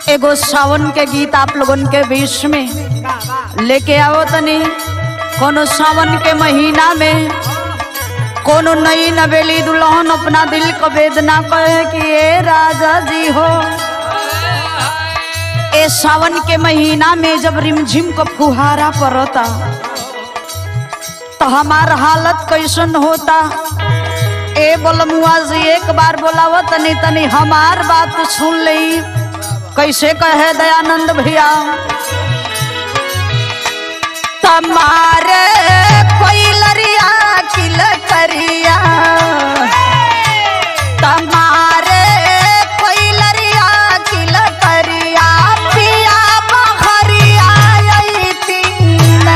एगो सावन के गीत आप लोगन के बीच में लेके आओ तनी कोनो सावन के महीना में कोनो नई नवेली दुल्हन अपना दिल को वेदना कहे कि ए राजा जी हो ए सावन के महीना में जब रिमझिम को फुहारा पड़ता तो हमार हालत कैसन होता ए बोलमुआ जी एक बार बोलाव तनी तनी हमार बात सुन ली कैसे कहे दयानंद भैया तमारे कोई लरिया किल करिया तमारे कोई लरिया किल करिया पिया बहरिया आई तीना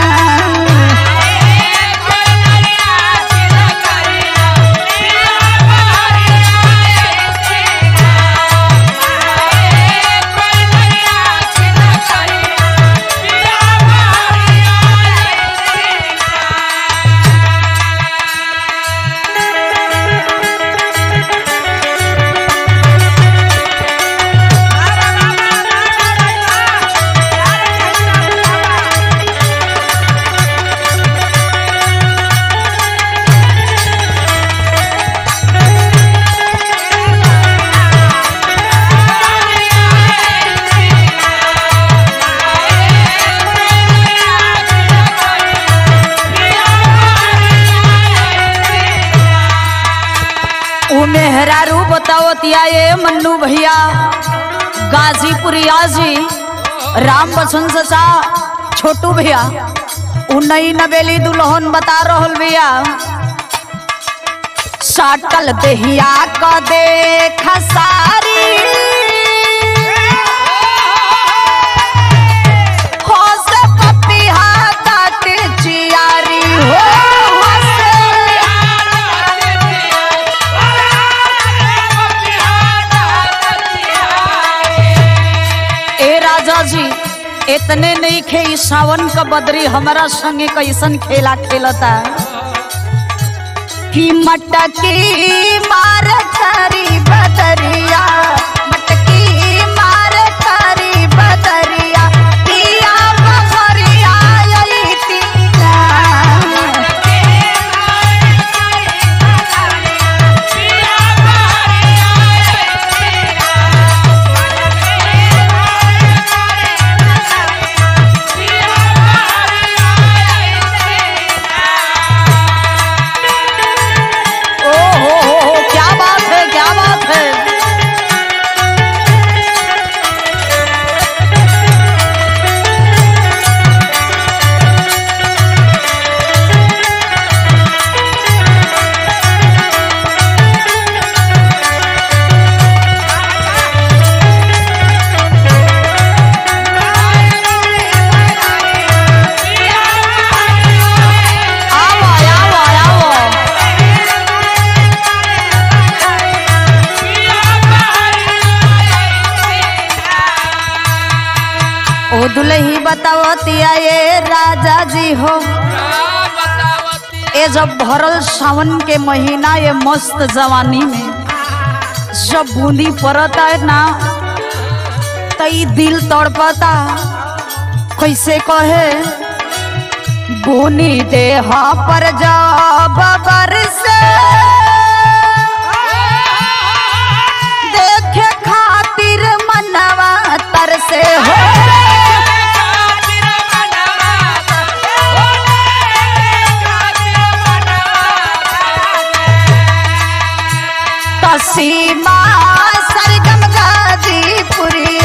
ऊ मेहरारू बताओ तिया ये मन्नू भैया गाजीपुरिया जी राम बसंत सचा छोटू भैया ऊ नई नवेली दुल्हन बता रहल भैया साटल देहिया क देख सारी होस पपिहा काट चियारी हो होस ए राजा जी इतने नहीं खे ई सावन का बदरी हमारा संगे कैसन खेला खेलता कि मटकी मार करी बदरिया मटकी मार करी बदरिया पिया बहरिया आई तीना ओ हो हो हो क्या बात है क्या बात है आओ आओ आओ ओ दुलही बतावतिया ये राजा जी हो ए जब भरल सावन के महीना ये मस्त जवानी में जब बूंदी पड़ता है ना तो ई दिल तड़पता कैसे कहे बुनी देह पर जब बरसे देखे खातिर मनवा तरसे हो तसीमा सरगम गाजीपुरी